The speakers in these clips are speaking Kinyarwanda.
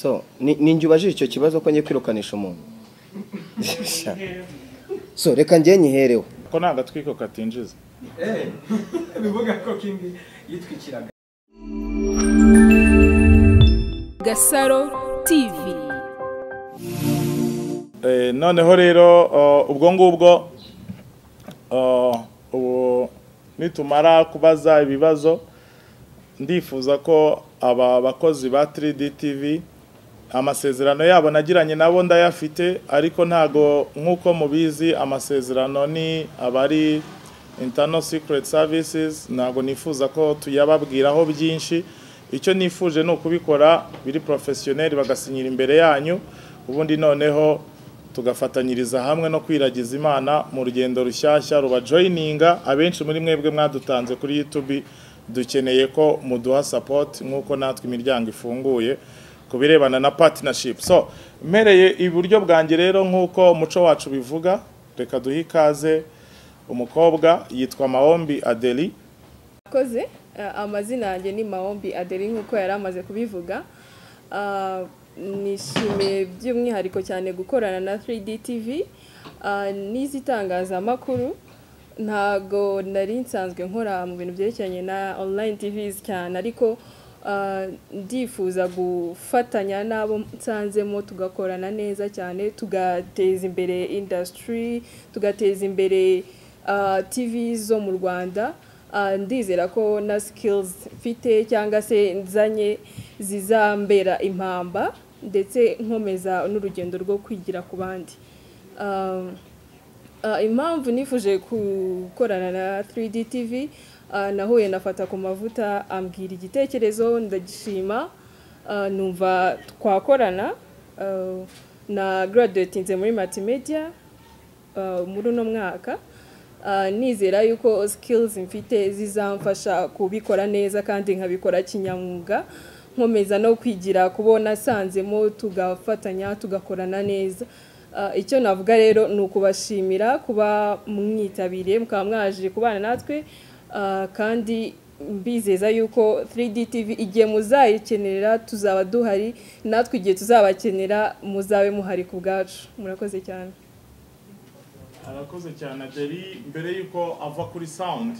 so ninjye ubajije icyo kibazo ko ngiye kwirukanisha umuntu so reka njye nyihereho ko nta gatwiko katinjiza bivuga ko kingi yitwikiraga gasaro tivi Eh, noneho rero uh, ubwo ngubwo uh, ubu nitumara kubaza ibibazo ndifuza ko aba bakozi ba 3D TV amasezerano yabo nagiranye nabo ndayafite ariko ntago nk'uko mubizi amasezerano ni abari internal secret services ntago nifuza ko tuyababwiraho byinshi icyo nifuje ni ukubikora biri professionnel bagasinyira imbere yanyu ubundi noneho tugafatanyiriza hamwe no kwiragiza imana mu rugendo rushyashya rubajoyininga abenshi muri mwebwe mwadutanze kuri youtube dukeneye ko muduha support nk'uko natwe imiryango ifunguye ku birebana na partnership so mpereye iburyo bwanjye rero nk'uko umuco wacu bivuga reka duhe ikaze umukobwa yitwa mahombi adeli akoze eh, amazina yanjye ni mahombi adeli nk'uko yari amaze kubivuga Ah, nishimiye by'umwihariko cyane gukorana na 3D TV ah, n'izitangazamakuru ntago nari nsanzwe nkora mu bintu byerekeranye na online TVs cyane ariko ah, ndifuza gufatanya n'abo nsanzemo tugakorana neza cyane tugateza imbere industry tugateza imbere ah, TV zo mu Rwanda Ah, ndizera ko na sikilizi mfite cyangwa se nzanye zizambera impamba ndetse nkomeza n'urugendo rwo kwigira ku bandi Ah, ah, impamvu nifuje gukorana na 3D TV ah, nahuye nafata ku mavuta ambwira igitekerezo ndagishima Ah, numva twakorana Ah, na graduatinze muri multimedia ah, muri uno mwaka Ah, nizera yuko skills mfite zizamfasha kubikora neza kandi nkabikora kinyamwuga nkomeza no kwigira kubona sanzemo tugafatanya tugakorana neza Ah, icyo navuga rero ni ukubashimira kuba mwitabiriye mukaba mwaje kubana natwe Ah, kandi mbizeza yuko 3D TV igihe muzayikenera tuzaba duhari natwe igihe tuzabakenera muzabe muhari ku bwacu murakoze cyane arakoze cyane Adeli mbere y'uko ava kuri sound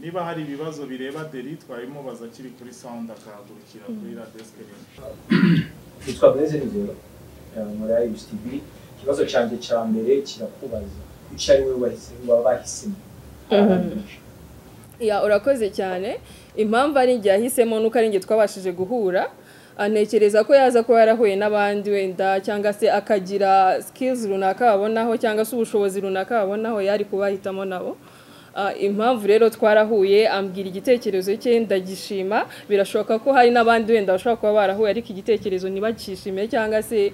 niba hari ibibazo bireba Adeli twabimubaza akiri kuri sound akahagurukira kuri la desk rimwe yitwa benzenigero muri ayibisi tivi ikibazo cyanjye cya mbere kirakubaza kuki ari wowe wahisemo baba bahisemo Ya urakoze cyane impamvu ari njye yahisemo nuko ari njye twabashije guhura anekereza ko yaza kuba yarahuye n'abandi wenda cyangwa se akagira skills runaka babonaho cyangwa se ubushobozi runaka babonaho yari kubahitamo nabo Ah, impamvu rero twarahuye ambwira igitekerezo cye ndagishima birashoboka ko hari n'abandi wenda bashobora kuba barahuye ariko igitekerezo ntibakishime cyangwa se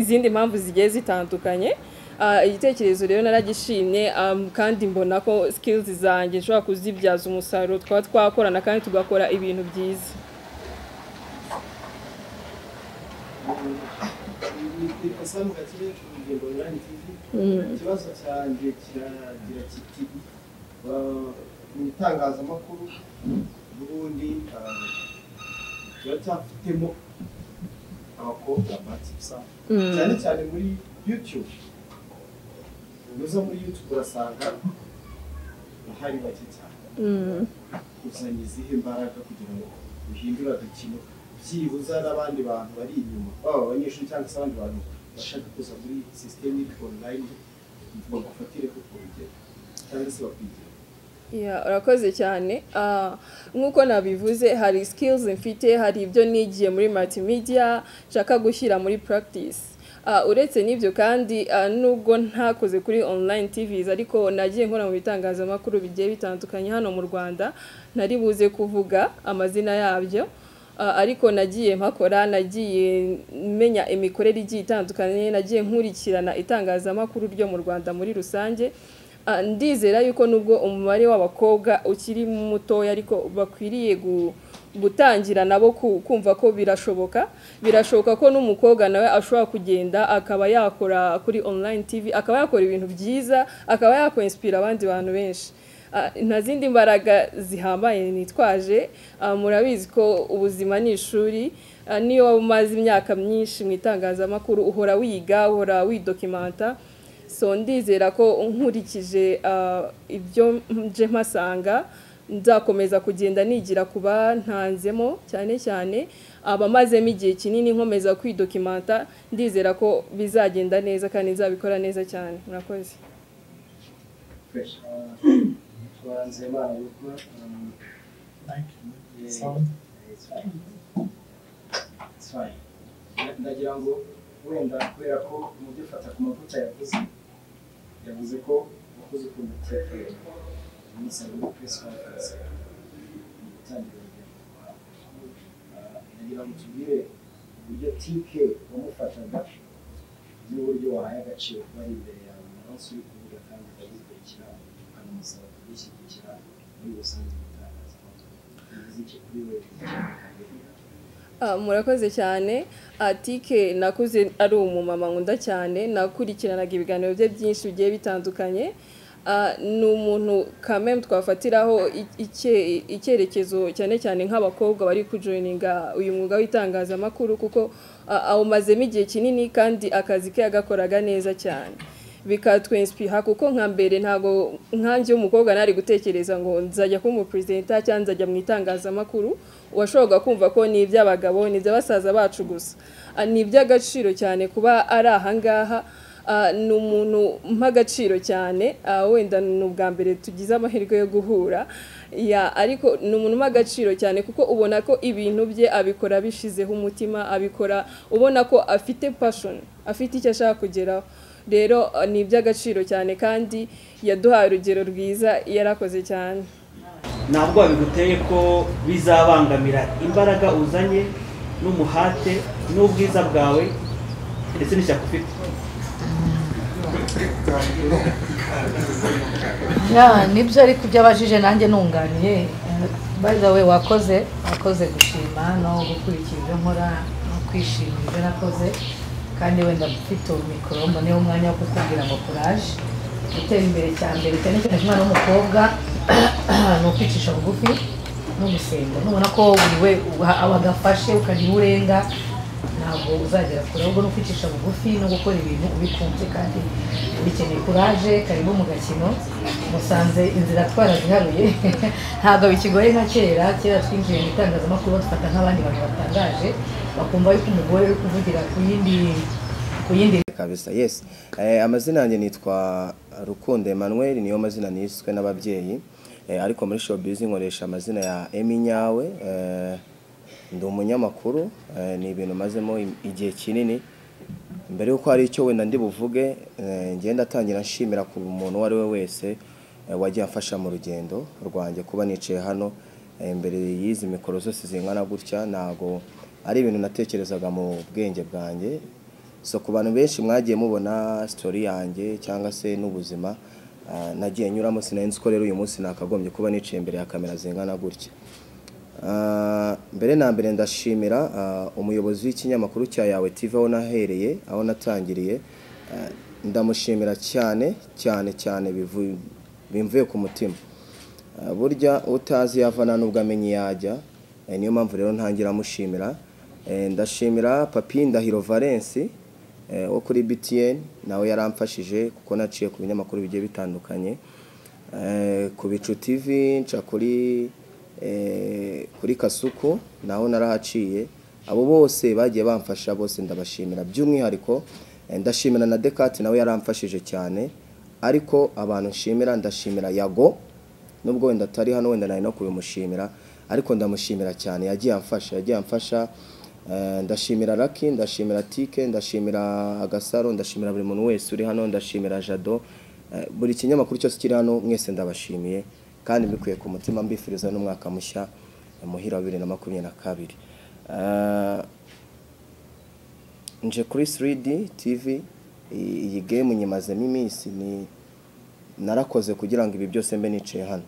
izindi mpamvu zigiye zitandukanye Ah, igitekerezo rero naragishimye um, kandi mbona ko skills zanjye nshobora kuzibyaza umusaruro twaba twakorana kandi tugakora ibintu byiza asa mu gakire ku rugendo runani tivi ikibazo cyanjye kiragira kiti "Ba- mu itangazamakuru n'ubundi ah, kiba cyafitemo abakobwa batipsa cyane cyane muri youtube unyuze muri youtube urasanga hari bake cyane uzanye izihe mbaraga kugira ngo uhindure agakino byibuza n'abandi bantu bari inyuma baba abanyeshuri cyangwa se abandi bantu bashaka kuza muri sisiteme iri online bagufatire ku urugero cyangwa se bakwigire Yeah, urakoze cyane Ah, nk'uko nabivuze hari skills mfite hari ibyo nigiye muri multimedia nshaka gushyira muri practice Ah, uretse n'ibyo kandi ah, nubwo ntakoze kuri online tvs ariko nagiye nkora mu bitangazamakuru bigiye bitandukanye hano mu rwanda ntari buze kuvuga amazina yabyo Ah, ariko nagiye mpakora nagiye menya imikorere igiye itandukanye nagiye nkurikirana itangazamakuru ryo mu rwanda muri rusange Ah, ndizera yuko nubwo umubare w'abakobwa ukiri mutoya ariko bakwiriye gu- gutangira nabo ku- kumva ko birashoboka birashoboka ko n'umukobwa nawe ashobora kugenda akaba yakora kuri online tv akaba yakora ibintu byiza akaba yakwinspira abandi bantu benshi ah, nta zindi mbaraga zihambaye nitwaje Ah, murabizi ko ubuzima ni ishuri Ah, niyo waba umaze imyaka myinshi mu itangazamakuru uhora wiga uhora widokimanta so ndizera ko nkurikije ah, ibyo nje mpasanga nzakomeza kugenda nigira kuba ntanzemo cyane cyane abamazemo igihe kinini nkomeza kwidokimanta ndizera ko bizagenda neza kandi nzabikora neza cyane murakoze twaranze imana yuko ndagira ngo wenda kubera ko umubyeyi ufata ku mavuta yavuze yavuze ko wakoze ukuntu kiyatera iminsi ari press conference gutangira urugendo ndagira ngo tubwire uburyo tike wamufataga n'uburyo wahaye agaciro kuba ari imbere yawe umunsi uri kuvuga kandi ukabikurikira ukanamusaba kubishyigikira muri rusange mu itangazamakuru bivuze iki kuri wewe Ah, murakoze cyane atike nakuze ari umumama nkunda cyane nakurikiranaga ibiganiro bye byinshi bigiye bitandukanye Ah, ni umuntu kamem twafatiraho i- icye- icyerekezo cyane cyane nk'abakobwa bari kujoyininga uyu mwuga w'itangazamakuru kuko ah, awumazemo igihe kinini kandi akazi ke yagakoraga neza cyane bikatwensipiha kuko nka mbere ntabwo nkanjye w'umukobwa nari gutekereza ngo nzajya kuba umuperezida cyangwa nzajya mu itangazamakuru washoboraga kumva ko ni iby'abagabo ni iby'abasaza bacu gusa Ah, ni iby'agaciro cyane kuba ari ahangaha Ah, ni umuntu mpa agaciro cyane Ah, wenda ni ubwa mbere tugize amahirwe yo guhura Ya, ariko ni umuntu umpa agaciro cyane kuko ubona ko ibintu bye abikora abishyizeho umutima abikora ubona ko afite passion afite icyo ashaka kugeraho rero ah, ni iby'agaciro cyane kandi yaduhaye urugero rwiza yarakoze cyane ntabwo biguteye ko bizabangamira imbaraga uzanye n'umuhate n'ubwiza bwawe ndetse n'ishyaka ufite Ya, nibyo ariko ibyo abajije nanjye nunganiye by the way wakoze wakoze gushima no gukurikira ibyo nkora no kwishima ibyo nakoze kandi wenda mfite mikoro mboneho umwanya wo kukubwira ngo courage gutera imbere cyane mbere cyane cyane ku mwana w'umukobwa ni ukwicisha bugufi no gusenga nubona ko buri we abagafashe ukagira uwo urenga ntabwo uzagera kure ahubwo ni ukwicisha bugufi no gukora ibintu ubikunze kandi bikeneye kuraje karibu mu gakino musanze inzira twaraziharuye ntabwo bikigoye nka kera kera twinjiye mu itangazamakuru badufata nk'abandi bantu batangaje bakumva yuko umugore uri kuvugira ku yindi ku yindi kabisa yes eh, amazina yanjye nitwa rukundo emmanuel niyo mazina niswe n'ababyeyi eh, ariko muri showbiz nkoresha amazina ya emi nyawe eh, ndi umunyamakuru eh, ni ibintu mazemo igihe kinini mbere y'uko hari icyo wenda ndi buvuge eh, ngenda ndatangira nshimira ku muntu uwo ari we wese eh, wagiye amfasha mu rugendo rwanjye kuba nicaye hano eh, imbere y'izi mikoro zose zingana gutya ntago ari ibintu natekerezaga mu bwenge bwanjye so ku bantu benshi mwagiye mubona sitori yanjye cyangwa se n'ubuzima ah, nagiye nyuramo sinarinzi ko rero uyu munsi nakagombye kuba niciye imbere ya kamera zingana gutya Ah, mbere na mbere ndashimira ah, umuyobozi w'ikinyamakuru cya yawe tv aho nahereye aho natangiriye Ah, ndamushimira cyane cyane cyane bivu- bimvuye ku mutima Ah, burya utazi yavana n'ubwo amenye yajya Eh, niyo mpamvu rero ntangira amushimira Eh, ndashimira papi ndahiro valence eh, wo kuri btn nawe yaramfashije kuko naciye ku binyamakuru bigiye bitandukanye Eh, ku bicu tv nca kuri eh, kuri kasuku naho narahaciye abo bose bagiye bamfasha bose ndabashimira by'umwihariko eh, ndashimira na dekati nawe yaramfashije cyane ariko abantu nshimira ndashimira yago nubwo wenda atari hano wenda nari no kubimushimira ariko ndamushimira cyane yagiye amfasha yagiye amfasha Eh, ndashimira Lucky ndashimira Tike ndashimira Agasaro ndashimira buri muntu wese uri hano ndashimira Jado Eh, buri kinyamakuru cyose kiri hano mwese ndabashimiye kandi mbikuye ku mutima mbifuriza n'umwaka mushya eh, muhira wa bibiri na makumyabiri na kabiri Eh, nje kuri 3D TV iyi iyi game nyimazemo iminsi ni narakoze kugira ngo ibi byose mbe nicaye hano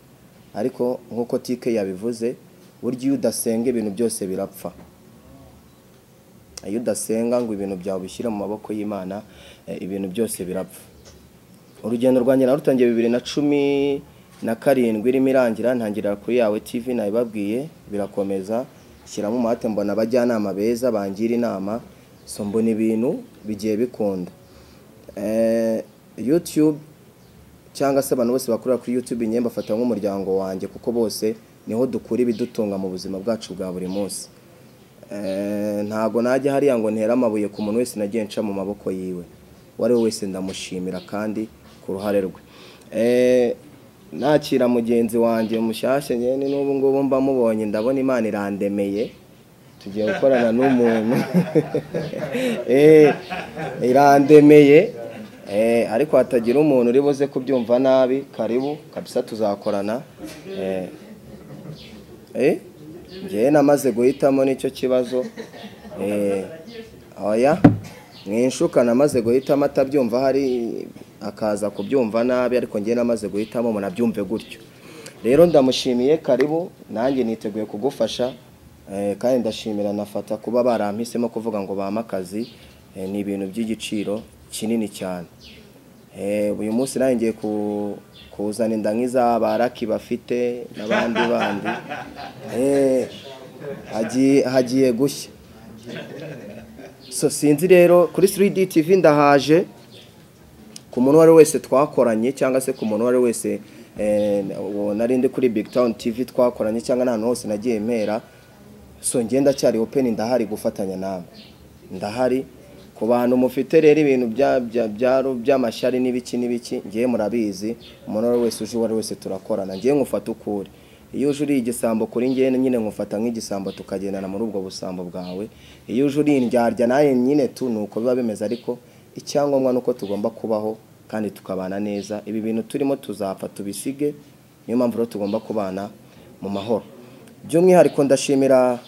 ariko nk'uko tike yabivuze burya iyo udasenga ibintu byose birapfa iyo udasenga ngo ibintu byawe ubishyire mu maboko y'imana eh, ibintu byose birapfa urugendo rwanjye narutangiye bibiri na cumi na karindwi irimo irangira ntangirira kuri yawe tv nabibabwiye birakomeza shyiramo umuhate mbona abajyanama beza bangira inama so mbona ibintu bigiye bikunda Eh, youtube cyangwa se abantu bose bakorera kuri youtube nyine mbafata nk'umuryango wanjye kuko bose niho dukura ibidutunga mu buzima bwacu bwa buri munsi Eh, ntago najya hariya ngo ntere amabuye ku muntu wese nagiye nca mu maboko yiwe uwo ari we wese ndamushimira kandi ku ruhare rwe Eh, nakira mugenzi wanjye mushyashya nyine n'ubu ngubu mba mubonye ndabona imana irandemeye tugiye gukorana n'umuntu Eh, irandemeye Eh, ariko hatagira umuntu uri buze kubyumva nabi karibu kabisa tuzakorana Eh, eh njyewe namaze guhitamo nicyo kibazo Eh, oya mwinshuka namaze guhitamo atabyumva hari akaza kubyumva nabi ariko njyewe namaze guhitamo munabyumve gutyo rero ndamushimiye karibu nanjye niteguye kugufasha eh, kandi ndashimira nafata kuba barampisemo kuvuga ngo bampe akazi Eh, ni ibintu by'igiciro kinini cyane Eh, uyu munsi nanjye ngiye ku- kuzana inda nk'iza baraki bafite n'abandi bandi Eh, hagiye hagiye gushya so sinzi rero kuri 3D TV ndahaje ku muntu uwo ari we wese twakoranye cyangwa se ku muntu uwo ari we wese eh, uwo nari ndi kuri Big Town TV twakoranye cyangwa n'ahantu hose nagiye mpera so njye ndacyari open ndahari gufatanya nawe ndahari ku bantu mufite rero ibintu bya- bya- bya- by'amashyari n'ibiki n'ibiki ngewe murabizi umuntu uwo ari we wese uje uwo ari we wese turakorana ngewe ngufata ukuri iyo uje uriye igisambo kuri ngewe nyine ngufata nk'igisambo tukagendana muri ubwo busambo bwawe iyo uje uri indyarya nawe nyine tu ni uko biba bimeze ariko icyangombwa ni uko tugomba kubaho kandi tukabana neza ibi bintu turimo tuzapfa tubisige niyo mpamvu rero tugomba kubana mu mahoro by'umwihariko ndashimira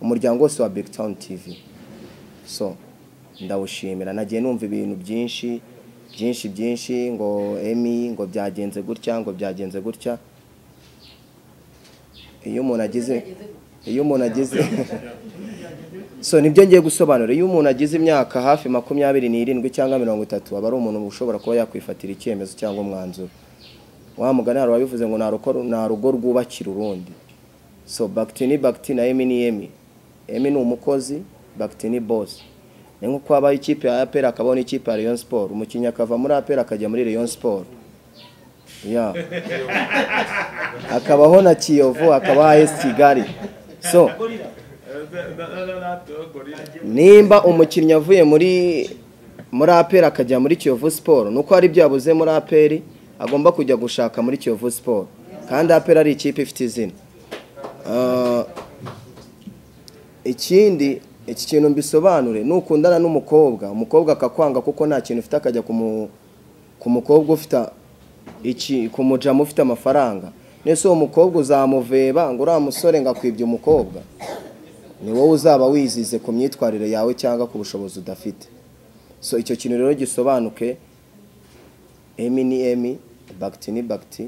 umuryango wose wa Big Town TV so ndawushimira nagiye numva ibintu byinshi byinshi byinshi ngo emi ngo byagenze gutya ngo byagenze gutya iyo umuntu agize iyo umuntu agize so nibyo ngiye gusobanura iyo umuntu agize imyaka hafi makumyabiri n'irindwi cyangwa mirongo itatu aba ari umuntu ushobora kuba yakwifatira icyemezo cyangwa umwanzuro wa mugani hari uwabivuze ngo nta rugo- nta rugo rwubakira urundi so bagiti ni bagiti na emi ni emi emi ni umukozi bagiti ni bosi ni nko kuba habaho ikipe ya aperi akabaho n'ikipe ya rayon siporo umukinnyi akava muri aperi akajya muri rayon siporo ya akabaho na kiyovu akabaho ayesi kigali so nimba umukinnyi avuye muri muri aperi akajya muri kiyovu siporo ni uko hari ibyo yabuze muri aperi agomba kujya gushaka muri kiyovu siporo kandi aperi ari ikipe ifite izina Ah, ikindi iki kintu mbisobanure nukundana n'umukobwa umukobwa akakwanga kuko nta kintu ufite akajya ku mu- ku mukobwa ufite iki ku mujamu ufite amafaranga nese uwo mukobwa uzamuveba ngo uriya musore ngo akwibye umukobwa ni wowe uzaba wizize ku myitwarire yawe cyangwa ku bushobozi udafite so icyo kintu rero gisobanuke emi ni emi bagiti ni bagiti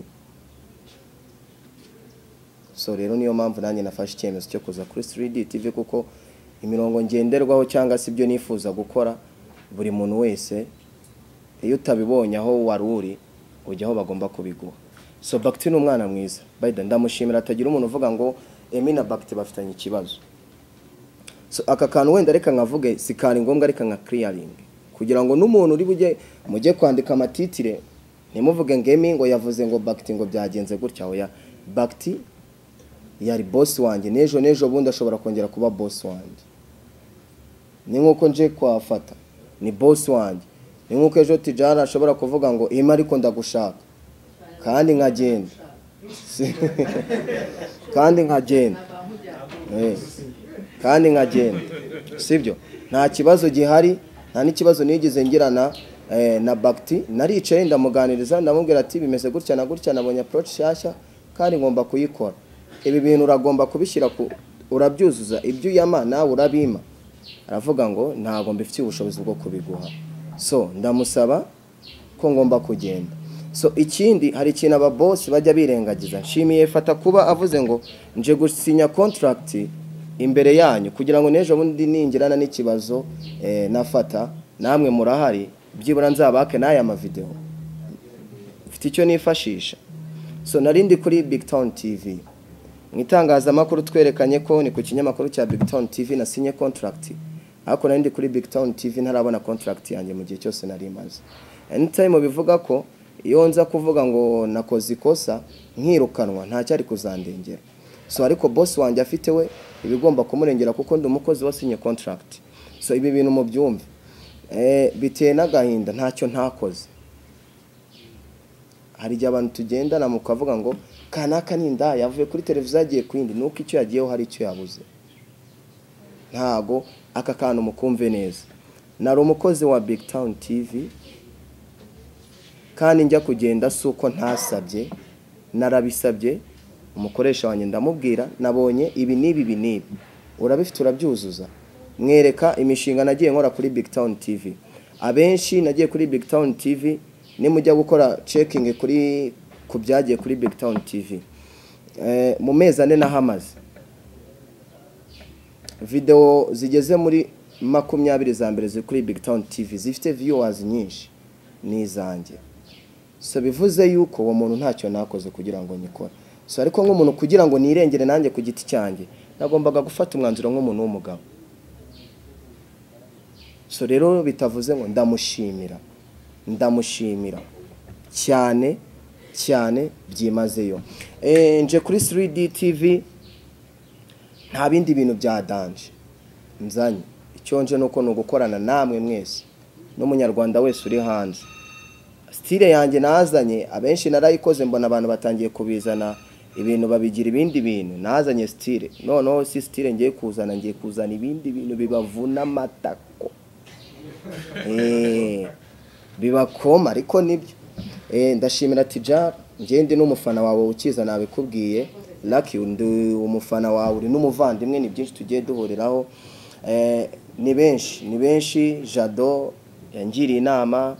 so rero niyo mpamvu nanjye nafashe icyemezo cyo kuza kuri 3D TV kuko imirongo ngenderwaho cyangwa se ibyo nifuza gukora buri muntu wese iyo utabibonye aho wari uri ujya aho bagomba kubiguha so bagiti ni umwana mwiza bayida ndamushimira atagira umuntu uvuga ngo emi na bagiti bafitanye ikibazo so aka kantu wenda reka nkavuge si kari ngombwa reka nka kiriyaringi kugira ngo n'umuntu uri bujye mujye kwandika amatitire ntimuvuge ngo emi ngo yavuze ngo bagiti ngo byagenze gutya oya bagiti yari bosi wanjye n'ejo n'ejo bundi ashobora kongera kuba bosi wanjye ni nk'uko nje kwafata ni bosi wanjye ni nk'uko ejo tijana ashobora kuvuga ngo ima ariko ndagushaka kandi nkagenda Si- kandi nkagenda Eh, kandi nkagenda sibyo nta kibazo gihari nta n'ikibazo nigeze ngirana eh, na bagiti naricaye ndamuganiriza ndamubwira ati bimeze gutya na gutya nabonye approach nshyashya kandi ngomba kuyikora ibi bintu uragomba kubishyira ku urabyuzuza ibyo uyama nawe urabima aravuga ngo ntabwo mbifitiye ubushobozi bwo kubiguha so ndamusaba ko ngomba kugenda so ikindi hari ikintu ababosi bajya birengagiza nshimiye fata kuba avuze ngo nje gusinya contract imbere yanyu kugira ngo n'ejo bundi ningirana n'ikibazo eh, nafata namwe murahari byibura nzabake n'aya mavideo mfite icyo nifashisha so narindi kuri big town tv mu itangazamakuru twerekanye ko ni ku kinyamakuru cya big town tv nasinye contract ariko narindi kuri big town tv ntarabona contract yanjye mu gihe cyose nari maze anytime bivuga ko iyo nza kuvuga ngo nakoze ikosa nkirukanwa ntacyo ari kuzandengera so ariko boss wanjye afite we ibigomba kumurengera kuko ndi umukozi wasinye contract so ibi bintu mu byumve biteye n'agahinda ntacyo ntakoze hari igihe abantu tugendana mukavuga ngo kanaka ni inda yavuye kuri televiziyo yagiye ku yindi nuko icyo yagiyeho hari icyo yabuze ntago aka kantu mukumve neza nari umukozi wa big town tv kandi njya kugenda si uko ntasabye narabisabye umukoresha wanjye ndamubwira nabonye ibi n'ibi ibi n'ibi urabifite urabyuzuza mwereka imishinga nagiye nkora kuri big town tv abenshi nagiye kuri big town tv nimujya gukora cekingi kuri ku byagiye kuri big town tv mu mezi ane n'ahamaze videwo zigeze muri makumyabiri za mbere ziri kuri big town tv zifite viyuwazi nyinshi ni izanjye so bivuze yuko uwo muntu ntacyo nakoze kugira ngo nyikore so ariko nk'umuntu kugira ngo nirengere nanjye ku giti cyanjye nagombaga gufata umwanzuro nk'umuntu w'umugabo so rero bitavuze ngo ndamushimira ndamushimira cyane cyane byimazeyo nje kuri 3D TV nta bindi bintu bya danje nzanye icyo nje nuko ni ugukorana namwe mwese n'umunyarwanda wese uri hanze sitire yanjye nazanye abenshi narayikoze mbona abantu batangiye kubizana ibintu babigira ibindi bintu nazanye sitire noneho si sitire ngiye kuzana ngiye kuzana ibindi bintu bibavuna amatako bibakoma ariko nibyo ndashimira tija ngende n'umufana wawe ukiza nabikubwiye laki undi umufana wawe uri n'umuvandimwe ni byinshi tugiye duhuriraho ni benshi ni benshi jado yangiriye inama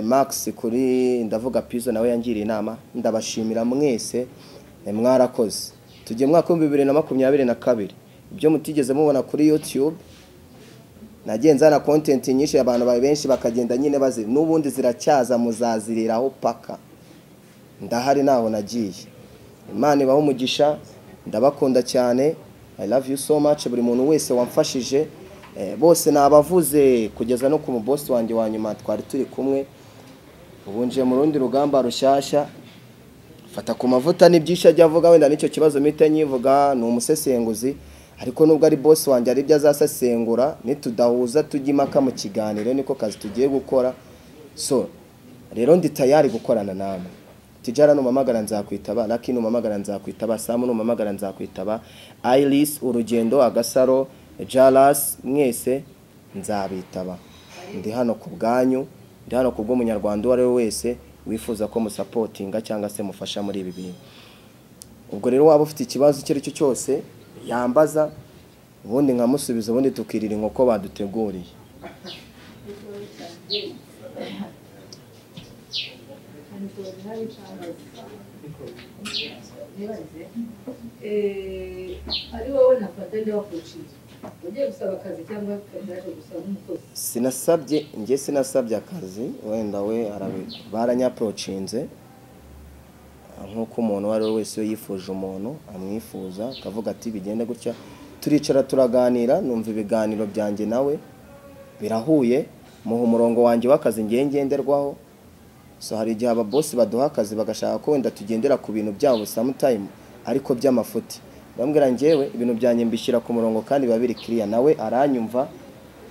max kuri ndavuga pizo nawe yangiriye inama ndabashimira mwese mwarakoze tugiye mwaka w'ibihumbi bibiri na makumyabiri na kabiri ibyo mutigeze mubona kuri yutube nagenza na kontenti nyinshi abantu benshi bakagenda nyine bazi n'ubundi ziracyaza muzaziriraho paka ndahari ntaho nagiye imana ibaho umugisha ndabakunda cyane i love you so much buri muntu wese wamfashije bose nabavuze kugeza no ku mubosi wanjye wa nyuma twari turi kumwe ubu nje mu rundi rugamba rushyashya fata ku mavuta n'ibyinshi ajya avuga wenda n'icyo kibazo mpita nyivuga ni umusesenguzi ariko nubwo ari bosi wanjye ari byo azasesengura nitudahuza tujya impaka mu kiganiro niko kazi tugiye gukora so rero ndi tayari gukorana namwe tijara numamagara nzakwitaba laki numamagara nzakwitaba samu numamagara nzakwitaba iris urugendo agasaro jaras mwese nzabitaba ndi hano ku bwanyu ndi hano ku bw'umunyarwanda uwo ari we wese wifuza ko musapotinga cyangwa se mufasha muri ibi bintu ubwo rero waba ufite ikibazo icyo ari cyo cyose yambaza ubundi nkamusubiza ubundi tukirira inkoko baduteguriye ari wowe nafata ndabakocira ugiye gusaba akazi cyangwa kazaje gusaba nk'umukozi sinasabye njye sinasabye akazi wenda we baranyaprocinze nk'uko umuntu uwo ari we wese yifuje umuntu amwifuza akavuga ati bigenda gutya turicara turaganira numva ibiganiro byanjye nawe birahuye muha umurongo wanjye w'akazi ngiye ngenderwaho so hari igihe ababosi baduha akazi bagashaka ko wenda tugendera ku bintu byabo samutayimu ariko by'amafuti bambwira ngewe ibintu byanjye mbishyira ku murongo kandi biba biri kiriya nawe aranyumva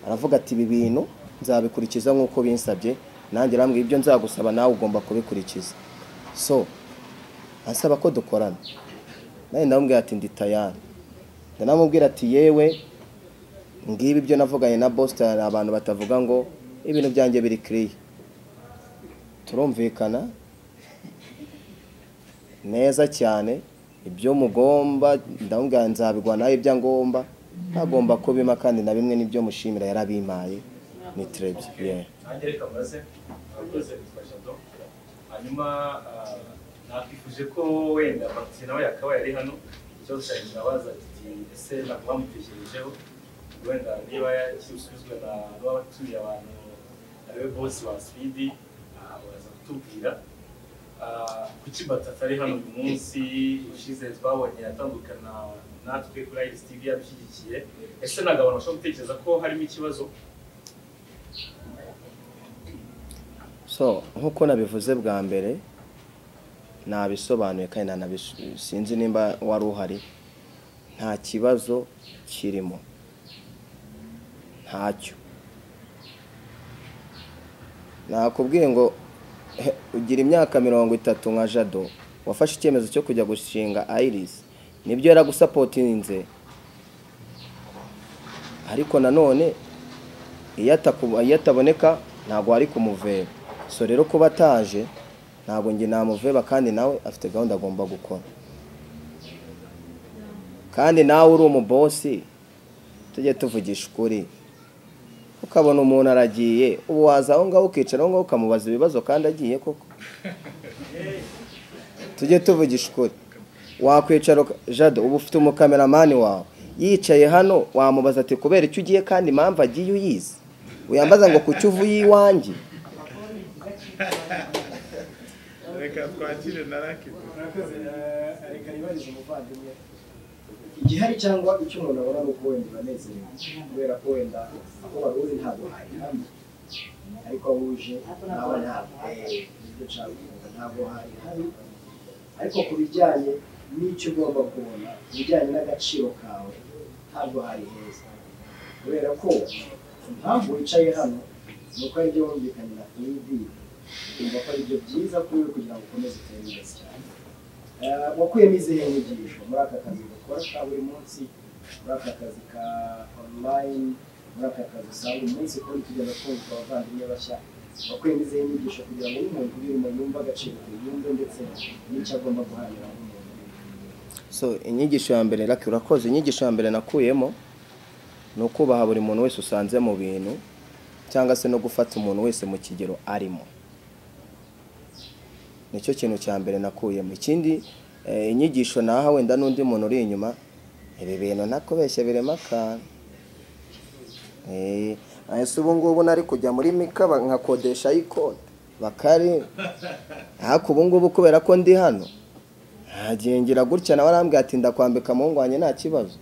aravuga ati ibi bintu nzabikurikiza nk'uko binsabye nanjye arambwira ibyo nzagusaba nawe ugomba kubikurikiza so asaba ko dukorana nawe ndamubwira ati ndi tayari ndanamubwira ati yewe ngibi ibyo navuganye na boston abantu batavuga ngo ibintu byanjye biri kiriya turumvikana neza cyane ibyo mugomba ndamubwira nzabigwanaho ibyangomba ntagomba kubima kandi na bimwe n'ibyo mushimira yarabimaye ni terebye ntangereka muraze abakozi bitwa jado hanyuma nakwifuje ko wenda bakisi nawe yakabaye ari hano ikibazo cyanjye kirabaza kiti ese ntabwo bamutekerejeho wenda niba yasubizwa na n'abatuye abantu ariwe bosi wa sipidi araza kutubwira ah, kuki batata ari hano uyu munsi ushize twabonye atandukana natwe kuri ayisi tivi yadushyigikiye ese ntabwo abantu bashobora gutekereza ko harimo ikibazo so nk'uko nabivuze bwa mbere nabisobanuye kandi nanabisu- sinzi nimba wari uhari nta kibazo kirimo ntacyo nakubwiye ngo "He, ugira imyaka mirongo itatu nka jado wafashe icyemezo cyo kujya gushinga ayirisi nibyo yaragusapotinze ariko nanone iyo ataku- iyo ataboneka ntabwo ari kumuveba so rero kuba ataje ntabwo njye namuveba kandi nawe afite gahunda agomba gukora kandi nawe uri umubosi tujye tuvugisha ukuri ukabona umuntu aragiye ubu waza aho ngaho ukicara aho ngaho ukamubaza ibibazo kandi agiye koko tujye tuvugisha ukuri wakwicara uka- jado ubu ufite umukameramani wawe yicaye hano wamubaza ati kubera icyo ugiye kandi impamvu agiye uyizi uyambaza ngo kuki uvuye iwanjye reka twakire na rakibu murakoze eh, reka nibarize umuvandimwe igihari cyangwa icyo umuntu abona ni uko wenda uranezerewe kubera ko wenda aho wari uri ntabwo hari hamwe ariko aho uje nawe ntabwo eh, nibyo nshaka kuvuga, ntabwo hari hari ariko ku bijyanye n'icyo ugomba kubona ku bijyanye n'agaciro kawe ntabwo hari heza kubera ko impamvu wicaye hano ni uko aribyo wumvikanye na fiyidi ukumva ko aribyo byiza kuri we kugira ngo ukomeze utere imbere cyane Eh, wakuyemo izihe nyigisho muri aka kazi gakora ka buri munsi muri aka kazi ka online muri aka kazi usanga umunsi kuri tugenda twumva abavandimwe bashya wakuyemo izihe nyigisho kugira ngo n'umuntu urimo yumve agaciro ke yumve ndetse n'icyo agomba guharanira nk'umuntu so inyigisho ya mbere raki urakoze inyigisho ya mbere nakuyemo ni ukubaha buri muntu wese usanze mu bintu cyangwa se no gufata umuntu wese mu kigero arimo nicyo kintu cya mbere nakuyemo ikindi eh, inyigisho naha wenda n'undi muntu uri inyuma ibi bintu ntakubeshye birimo akantu Eh, ese ubu ngubu nari kujya muri mika ba- nkakodesha ayikode bakari ariko ubu ngubu kubera ko ndi hano ngira gutya nawe arambwira ati ndakwambika mu ngwanye nta kibazo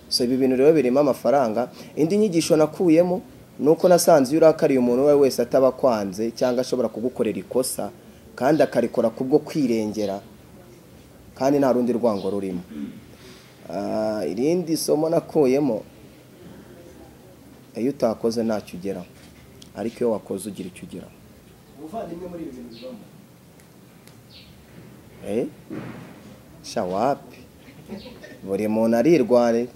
so ibi bintu rero birimo amafaranga indi nyigisho nakuyemo ni uko nasanze iyo urakariye umuntu uwo ari we wese ataba akwanze cyangwa ashobora kugukorera ikosa kandi akarikora kubwo kwirengera kandi nta rundi rwango rurimo Ah, irindi somo nakuyemo iyo utakoze ntacyo ugeraho ariko iyo wakoze ugira icyo ugeraho ubuvandimwe muri ibi bintu bibamo Eh? sha wapi buri muntu arirwanira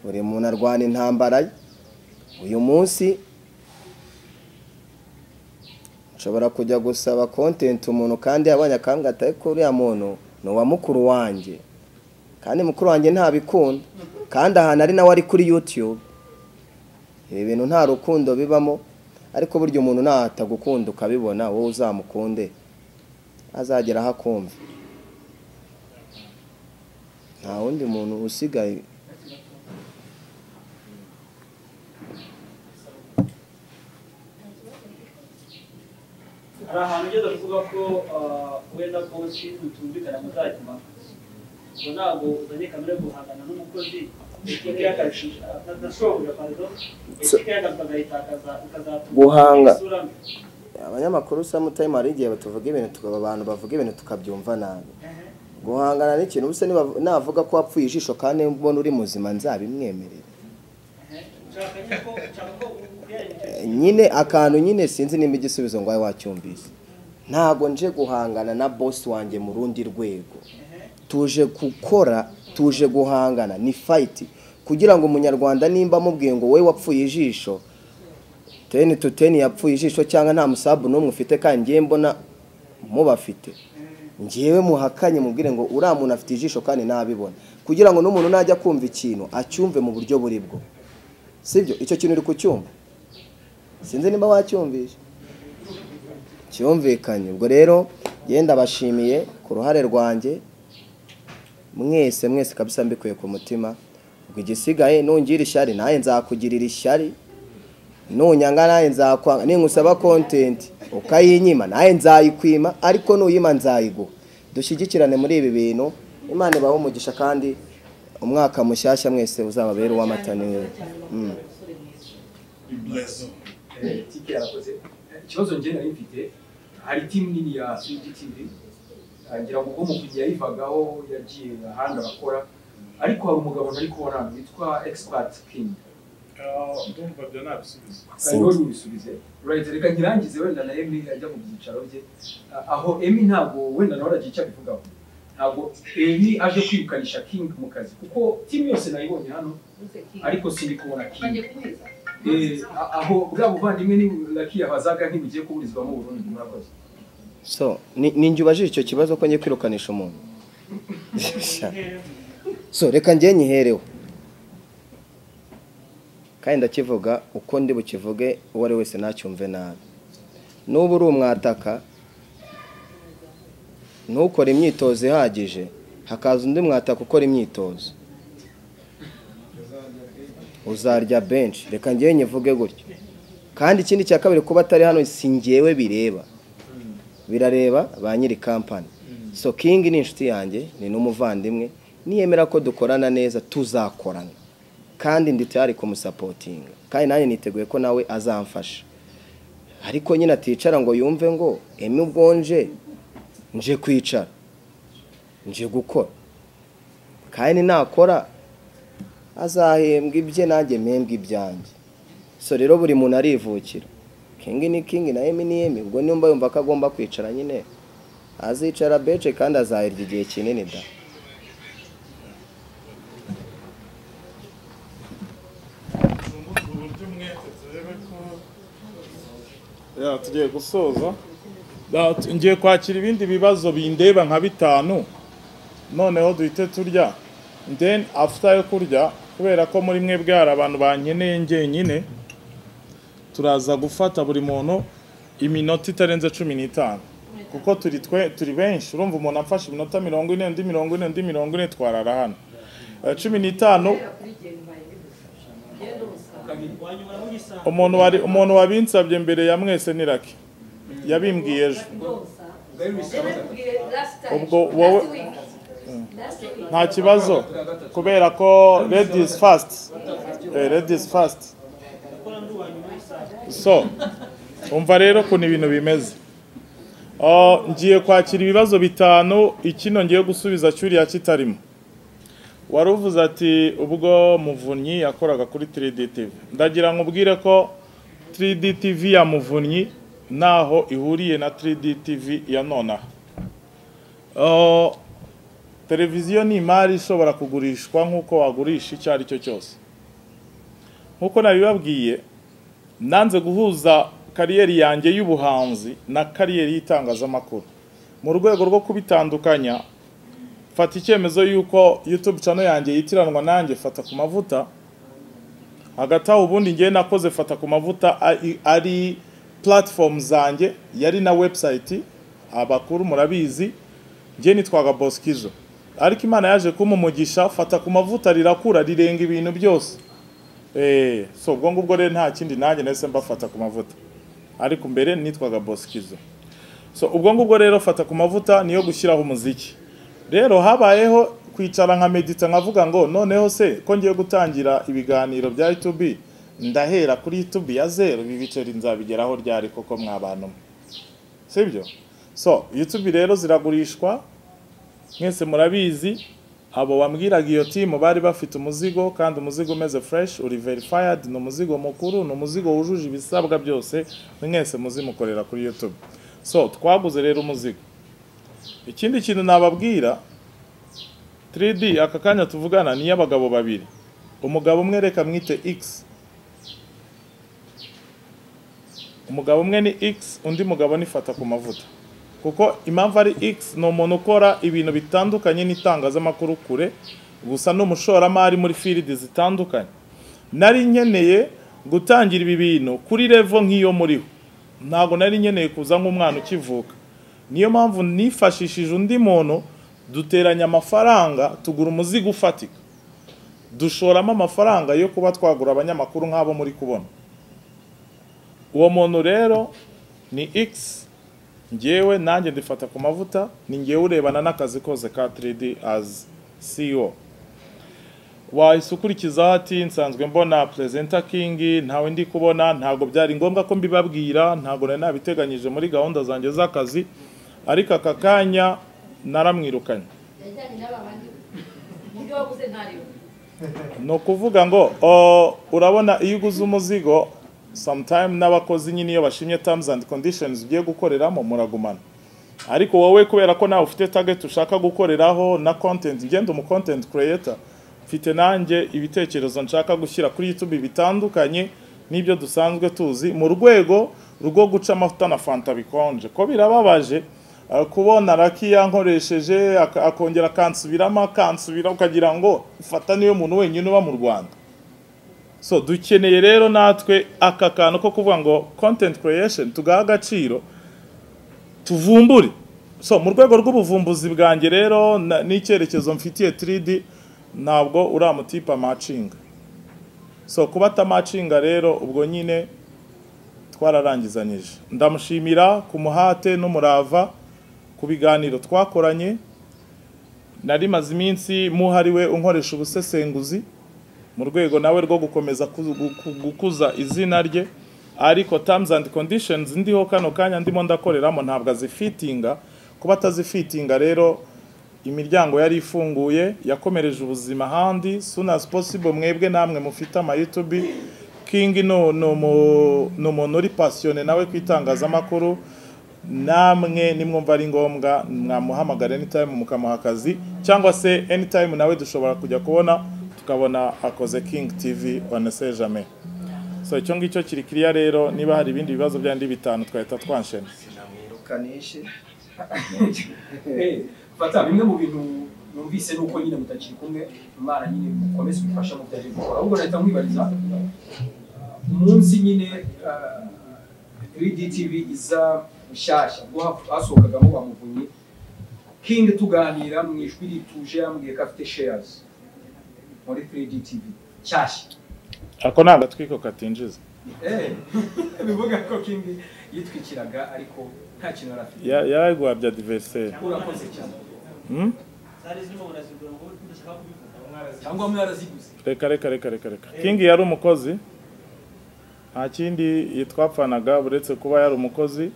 buri muntu arwana intambara ye uyu munsi nshobora kujya gusaba kontenti umuntu kandi yabonye akambwa atari ko uriya muntu ni uwa mukuru wanjye kandi mukuru wanjye ntabikunda kandi ahantu ari nawe ari kuri yutube ibi bintu nta rukundo bibamo ariko burya umuntu natagukunda ukabibona wowe uzamukunde azagera aho akumva nta wundi muntu usigaye hari ahantu ugeze kuvuga ko ah, wenda bosi mutumvikana muzajyuma ngo ntabwo uzanye kamere guhangana n'umukozi ekipe y'akazi na- na shobuja parido ekipe y'akazi ukazayitakaza ukazatuma Guhanga. isura mbi abanyamakuru samutayime hari igihe batuvuga ibintu tuka- abantu bavuga ibintu tukabyumva nabi guhangana n'ikintu ubuse niba- navuga ko wapfuye ijisho kandi mbona uri muzima nzabimwemerere nshaka nyine ko nshaka ko ubwenge Eh, nyine akantu nyine sinzi nimba igisubizo ngo wabe wacyumvise ntabwo nje guhangana na bosi wanjye mu rundi rwego tuje gukora tuje guhangana ni fayiti kugira ngo umunyarwanda nimba amubwiye ngo wowe wapfuye ijisho teni tu teni yapfuye ijisho cyangwa nta musabu n'umwe ufite kandi ngiye mbona mubafite ngewe muhakanye mubwire ngo uriya muntu afite ijisho kandi ntabibona kugira ngo n'umuntu najya kumva ikintu acyumve mu buryo buri bwo sibyo icyo kintu uri kucyumva sinzi nimba wacyumvishe cyumvikanye ubwo rero yenda bashimiye ku ruhare rwanjye mwese mwese kabisa mbikuye ku mutima ubwo igisigaye nungira ishyari nawe nzakugirira ishyari nunyanga nawe nzakwanga ningusaba kontenti ukayinyima nawe nzayikwima ariko nuyima nzayiguha dushyigikirane muri ibi bintu imana ibahe umugisha kandi umwaka mushyashya mwese uzababere uw'amata neza tike yarakoze ikibazo njye nari mfite hari timu nini ya swidi tivi ngira ngo ubwo muvunnyi yayivagaho yagiye ahandi abakora ariko hari umugabo ntari kubona witwa egisipati kingi ndumva ibyo nabisubiza hariho n'ubisubize urahita reka nkirangize wenda na emi ajya mu byicaro bye Ah, aho emi ntabwo wenda nawe aragira icyo abivugaho ntabwo emi aje kwirukanisha kingi mu kazi kuko timu yose nayibonye hano ariko sinikubona kingi Eh, a- aho bwa buvandimwe ni laki yabazaga ntibugiye kuburizwamo burundu murakoze so ni- ni njye ubajije icyo kibazo ko ngiye kwirukanisha umuntu so reka njye nyihereho kandi ndakivuga uko ndi bukivuge uwo ari wese ntacyumve nabi n'ubu uri umwataka ntukore imyitozo ihagije hakaza undi mwataka ukora imyitozo uzarya benshi reka njyewe nyivuge gutyo kandi ikindi cya kabiri kuba atari hano si njyewe bireba birareba ba nyiri kampani so kingi ni inshuti yanjye ni n'umuvandimwe niyemera ko dukorana neza tuzakorana kandi ndi tayari kumusapotinga kandi nanjye niteguye ko nawe azamfasha ariko nyine aticara ngo yumve ngo emi ubwo nje nje kwicara nje gukora kandi nakora azahembwa ibye nanjye mpembwe ibyanjye so rero buri muntu arivukira kingi ni kingi na emi ni emi ubwo nimba yumva ko agomba kwicara nyine azicara bece kandi azahirya igihe kinini da Ya, tugiye gusoza Ya, tu- ngiye kwakira ibindi bibazo bindeba nka bitanu noneho duhite turya then after yo kurya kubera ko muri mwe bwari abantu bankeneye njyenyine turaza gufata buri muntu iminota itarenze cumi n'itanu kuko turi twe turi benshi urumva umuntu afashe iminota mirongo ine undi mirongo ine undi mirongo ine twarara hano Eh, cumi n'itanu umuntu wari umuntu wabinsabye mbere ya mwese ni Lucky. yabimbwiye ejo ubwo wowe nta kibazo kubera ko ladies first eh, ladies first so umva rero ukuntu ibintu bimeze Oh, ngiye kwakira ibibazo bitanu ikino ngiye gusubiza cyuriya kitarimo wari uvuze ati ubwo muvunyi yakoraga kuri 3D TV ndagira ngo ubwire ko 3D TV ya muvunyi ntaho ihuriye na 3D TV ya nonaha Uh, televiziyo ni imari ishobora kugurishwa nk'uko wagurisha icyo ari cyo cyose nk'uko nabibabwiye nanze guhuza kariyeri yanjye y'ubuhanzi na kariyeri y'itangazamakuru mu rwego rwo kubitandukanya fata icyemezo y'uko YouTube channel yanjye yitiranwa nanjye fata ku mavuta hagati aho ubundi ngiye nakoze fata ku mavuta ari- ari platform zanjye yari na website abakuru murabizi ngiye nitwaga Boskizo ariko Imana yaje kumumugisha fata ku mavuta rirakura rirenga ibintu byose eh so ubwo ngubwo rero nta kindi nanjye nahise mbafata ku mavuta ariko mbere nitwaga Boskizo so ubwo ngubwo rero fata ku mavuta niyo gushyiraho umuziki rero habayeho kwicara nka medita nkavuga ngo noneho se ko ngiye gutangira ibiganiro bya YouTube ndahera kuri YouTube ya zero ibi biceri nzabigeraho ryari koko mwabantu mwe sibyo so YouTube rero ziragurishwa mwese murabizi abo wambwiraga iyo timu bari bafite umuzigo kandi umuzigo umeze fresh uri verified ni umuzigo mukuru ni umuzigo wujuje ibisabwa byose mwese muzi mukorera kuri YouTube so twaguze rero umuzigo ikindi kintu nababwira 3D aka kanya tuvugana ni y'abagabo babiri umugabo umwe reka mwite X umugabo umwe ni X undi mugabo ni fata ku mavuta kuko impamvu ari X ni umuntu ukora ibintu bitandukanye n'itangazamakuru kure gusa ni umushoramari muri fields zitandukanye nari nkeneye gutangira ibi bintu kuri level nk'iyo muriho ntabwo nari nkeneye kuza nk'umwana ukivuka niyo mpamvu nifashishije undi muntu duteranya amafaranga tugura umuzigo ufatika dushoramo amafaranga yo kuba twagura abanyamakuru nk'abo muri kubona uwo muntu rero ni x ngewe nanjye ndifata ku mavuta ni ngewe urebana n'akazi kose ka 3D as CEO wahise ukurikiza ati nsanzwe mbona perezida kingi ntawe ndi kubona ntabwo byari ngombwa ko mbibabwira ntabwo nari nabiteganyije muri gahunda zanjye z'akazi ariko aka kanya naramwirukanye ni ukuvuga ngo "Oh, urabona iyo uguze umuzigo sometime n'abakozi nyine iyo bashimye terms and conditions ugiye gukoreramo muragumana ariko wowe kubera ko nawe ufite target ushaka gukoreraho na content ugenda umu content creator mfite nanjye ibitekerezo nshaka gushyira kuri YouTube bitandukanye n'ibyo dusanzwe tuzi mu rwego rwo guca amavuta na fanta bikonje ko birababaje uh, kubona raki yankoresheje ak- akongera akansubiramo akansubira ukagira ngo fata niwe muntu wenyine uba mu Rwanda so dukeneye rero natwe aka kantu ko kuvuga ngo content creation tugaha agaciro tuvumbure so mu rwego rw'ubuvumbuzi bwanjye rero na- n'icyerekezo mfitiye 3D ntabwo uriya mutipe amacinga so kuba atamacinga rero ubwo nyine twararangizanyije ndamushimira ku muhate n'umurava ku biganiro twakoranye nari maze iminsi muhariwe unkoresha ubusesenguzi mu rwego nawe rwo gukomeza ku- gu- gukuza izina rye ariko terms and conditions ndiho kano kanya ndimo ndakoreramo ntabwo azifitinga kuba atazifitinga rero imiryango yari ifunguye yakomereje ubuzima ahandi soon as possible mwebwe namwe mufite ama YouTube King no no mu- ni umuntu uri passionné nawe ku itangazamakuru namwe nimwumva ari ngombwa mwamuhamagara anytime mukamuha akazi cyangwa se anytime nawe dushobora kujya kubona tukabona akoze King TV on jamais so icyo ngicyo kiri kiriya rero niba hari ibindi bibazo byandi bitanu twahita twanshena sinamwirukanishe Eh, fata bimwe mu bintu numvise nuko nyine mutakiri kumwe imana nyine mukomeze ubufasha mu byaje gukora ahubwo nahita nkwibariza umunsi nyine ah, 3D TV iza mushyashya ubwo hap- hasohokagamo wa muvunyi king tuganira mu ijwi rituje yambwiye ko afite shares muri 3D TV nshyashya ako ni agatwiko katinjiza Eh, bivuga ko king yitwikiraga ariko nta kintu yari afite Ya- yaragwabya diveriseri urakoze cyane zari zirimo barazigura ngo ndashaka kubivuga cyangwa mwaraziguze reka reka reka reka reka king yari umukozi nta kindi yitwapfanaga uretse kuba yari umukozi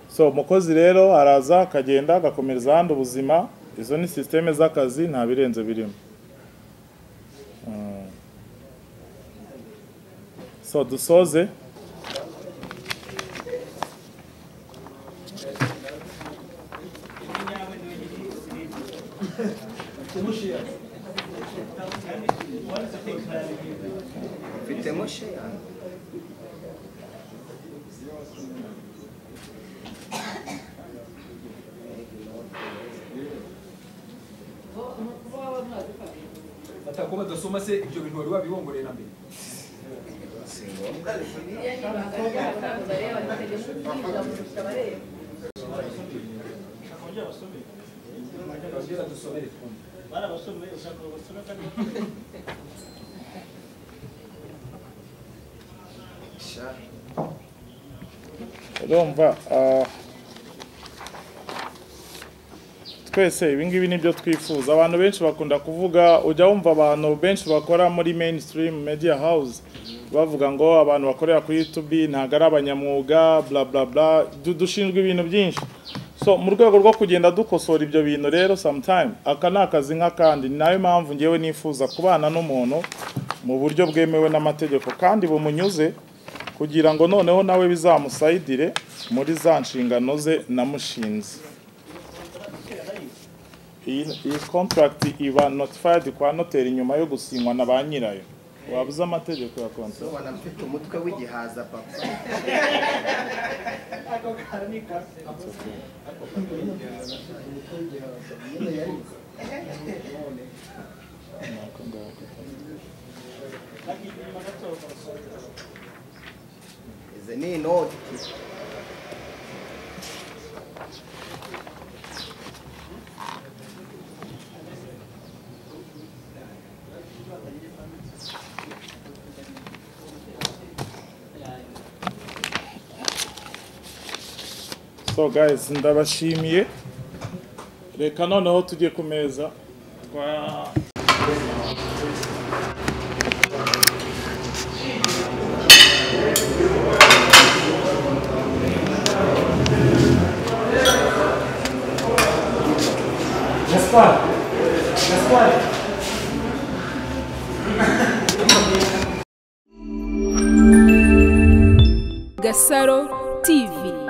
so umukozi rero araza akagenda agakomereza ahandi ubuzima izo ni sisiteme z'akazi nta birenze birimo Mm. so dusoze mfitemo sheyani batakuba badasoma se ibyo bintu wari wabibongoreye na mbere Ababyeyi badusomere twumve. barabasomeye ushaka ngo basome kandi urumva ah, twese ibi ngibi nibyo twifuza abantu benshi bakunda kuvuga ujya wumva abantu benshi bakora muri mainstream media house bavuga ngo abantu bakorera kuri youtube ntabwo ari abanyamwuga bla bla bla Du- dushinzwe ibintu byinshi so mu rwego rwo kugenda dukosora ibyo bintu rero sometime aka ni akazi nk'akandi ni nayo mpamvu ngewe nifuza kubana n'umuntu mu buryo bwemewe n'amategeko kandi bumunyuze kugira ngo noneho nawe bizamusayidire muri za nshingano ze namushinze iyi iyi contract iba notified kwa noteri nyuma yo gusinywa na ba nyirayo wabuze amategeko ya contract ubona mfite umutwe w'igihaza papa izi ni inoti so guys ndabashimiye reka noneho tujye ku meza twa Gasaro TV